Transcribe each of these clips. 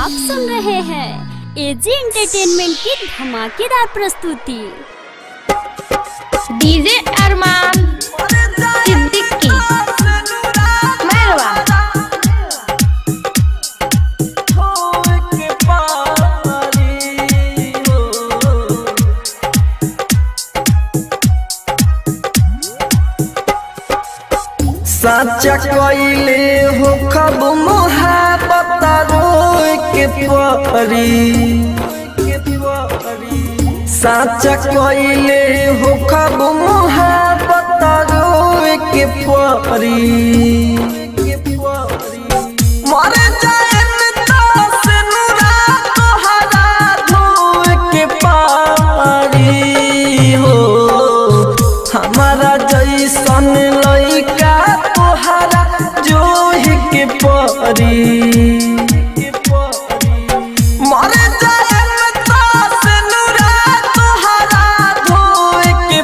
आप सुन रहे हैं एजी एंटरटेनमेंट की धमाकेदार प्रस्तुति डीजे अरमान सिद्दीकी मेहरबा साचा कइले हो खब मोहब्बत रोए के परी साचा कइले हो खब मोहब्बत रोए के परी मर जाए से नुरा तोहरा धोए के पारी हो हमारा जैसन लइका तोहरा जोहि के परी मर जाए से नुरा तोहरा धोए के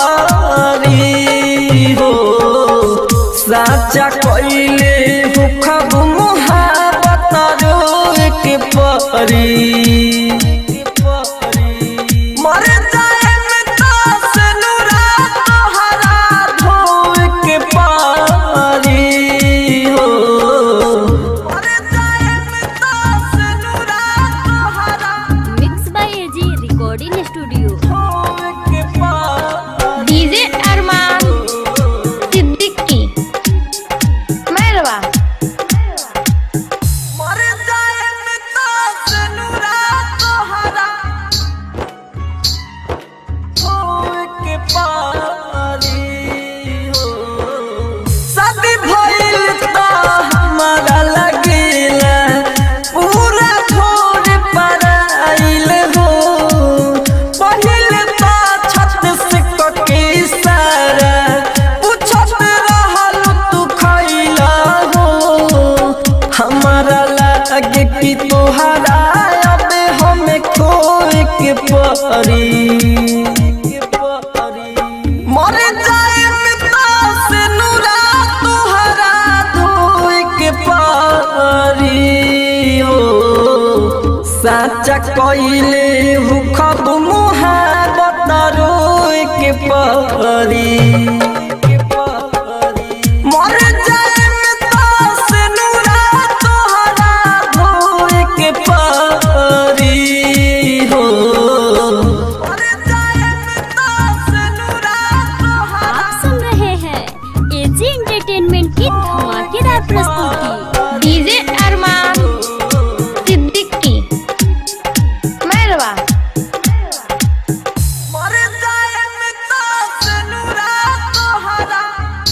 पारी हो साचा कइले हो खब मुहाबत रोए के परी मर जाए से नुरा तोहरा धोए के पारी हो मर जाए से नुरा तोहरा mix by AG recording studio धोए के पारी डीजे अरमान सिद्दीकी मेहरबा मर जाए से नुरा तोहरा धोए के पारी हो शादी भइल त हमारा लगेला पूरा छोड़ पर आइल हो पहिल त छत से कके सारा पूछत रहल तू खइला हो हमारा लागे कि तोहरा अब हमें खोए के परी मर जाए से नुरा तोहरा धोए के पारी हो साचा कइले हु खब मुहाबत रोए के परी मर जाए से नुरा तोहरा धोए के पारी हो आप सुन रहे हैं एजी एंटरटेनमेंट की धमाकेदार प्रस्तुति डीजे अरमान सिद्दीकी मेहरबा मर जाए से नुरा तोहरा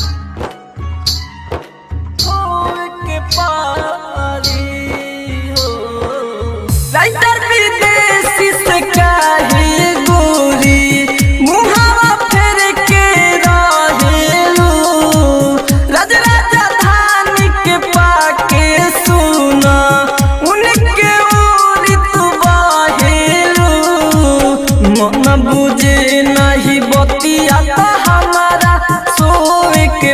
धोए के पारी हो राइटर विदेशी से काहे गोरी मुहावा फेर के रहेलू राज राजधानी के पाके सुना उनके ओरी तू बाहेलू मन बुझे नहीं बतिया तो हमारा सोए के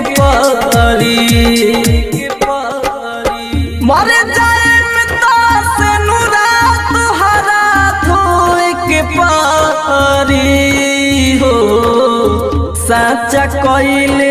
परी मर जाए से नुरा तुहरा धोए के पारी हो साचा कइले